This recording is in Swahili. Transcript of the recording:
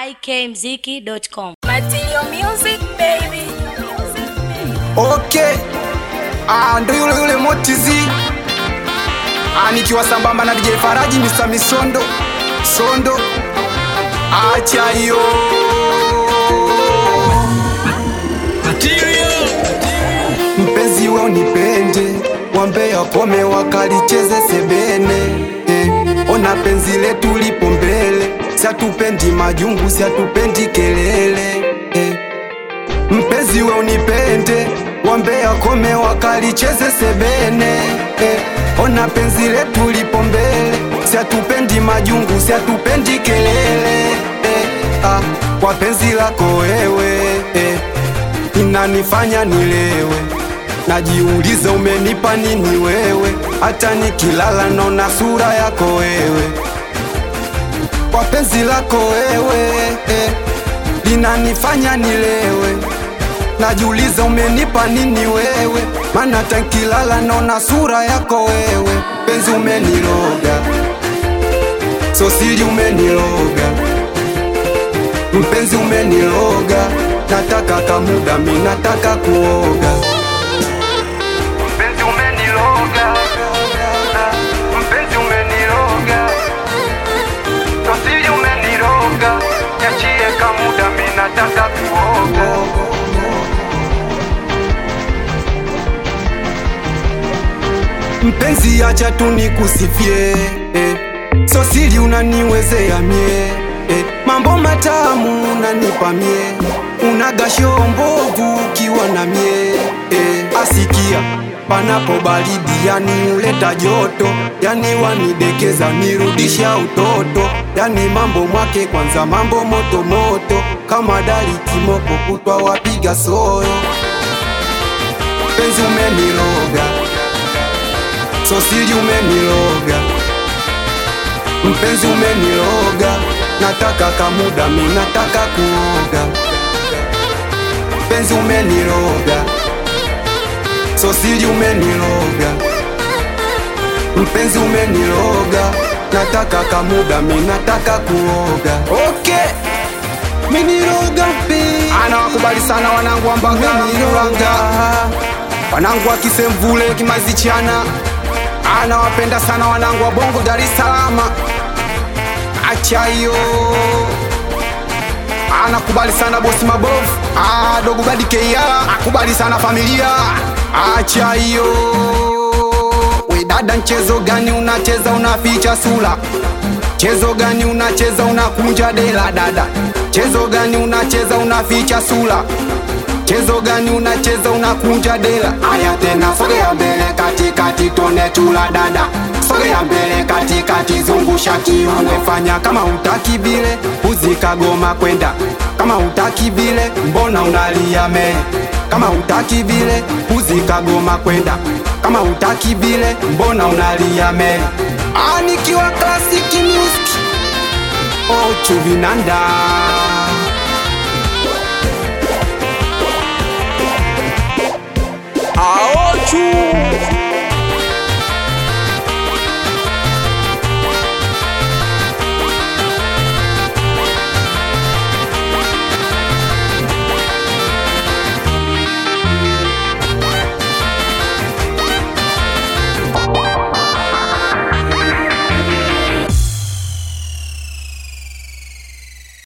ikmziki.com. Material music baby. Okay. Ah, ndo yule yule Motizi. Ah, nikiwa sambamba na DJ Faraji Mr. Misondo. Sondo. Acha hiyo. Mpenzi we unipende, wambe wakome wakalicheze sebene. Eh, ona penzi letu lipo mbele, siatupendi majungu, siatupendi kelele. Eh, mpenzi we unipende wambe akome wakalicheze sebene eh, ona penzi letu lipo mbele siatupendi majungu siatupendi kelele eh, ah, kwa penzi lako wewe eh, inanifanya nilewe najiuliza umenipa nini wewe hata nikilala naona sura yako wewe kwa penzi lako wewe eh, linanifanya nilewe najiuliza umenipa nini wewe mana tankilala naona sura yako wewe penzi umeniloga sosili umeniloga mpenzi umeniloga nataka kamuda mi nataka kuoga mpenzi umeniloga mpenzi umeniloga sosili umeniloga nyachie kamuda mi nataka kuoga mpenzi acha tu nikusifie eh. sosili unaniwezea mie eh. mambo matamu unanipa mie unagasho mbovu ukiwa na mie eh. asikia panapo baridi yani uleta joto yani wanidekeza nirudisha utoto yani mambo mwake kwanza mambo moto moto kama dari kimoko kutwa wapiga soyo penzi umeniroga sosili umeniloga mpenzi umeniloga nataka kamuda mi nataka kuoga mpenzi umeniloga sosili umeniloga mpenzi umeniloga nataka kamuda mi nataka kuoga okay miniloga mpe anawakubali sana wanangu wa Mbagala wanangu wa Kisemvule Kimazichana anawapenda sana wanangu wa Bongo Dar es Salaam. Acha hiyo, anakubali sana bosi mabovu, ah, dogo badi KR akubali sana familia. Acha hiyo, we dada, mchezo gani unacheza unaficha sura? Chezo gani unacheza unakunja dela dada? Chezo gani unacheza unaficha sura? Chezo gani unacheza unakunja dela? Aya tena sogea mbele katikati tone chula dada, sogea mbele katikati zungusha kiuno, fanya kama utaki vile, uzikagoma kwenda kama utaki vile, mbona unalia me? Kama utaki vile, uzikagoma kwenda kama utaki vile, mbona unalia me? Ah, nikiwa classic music, oh chuvinanda Aochu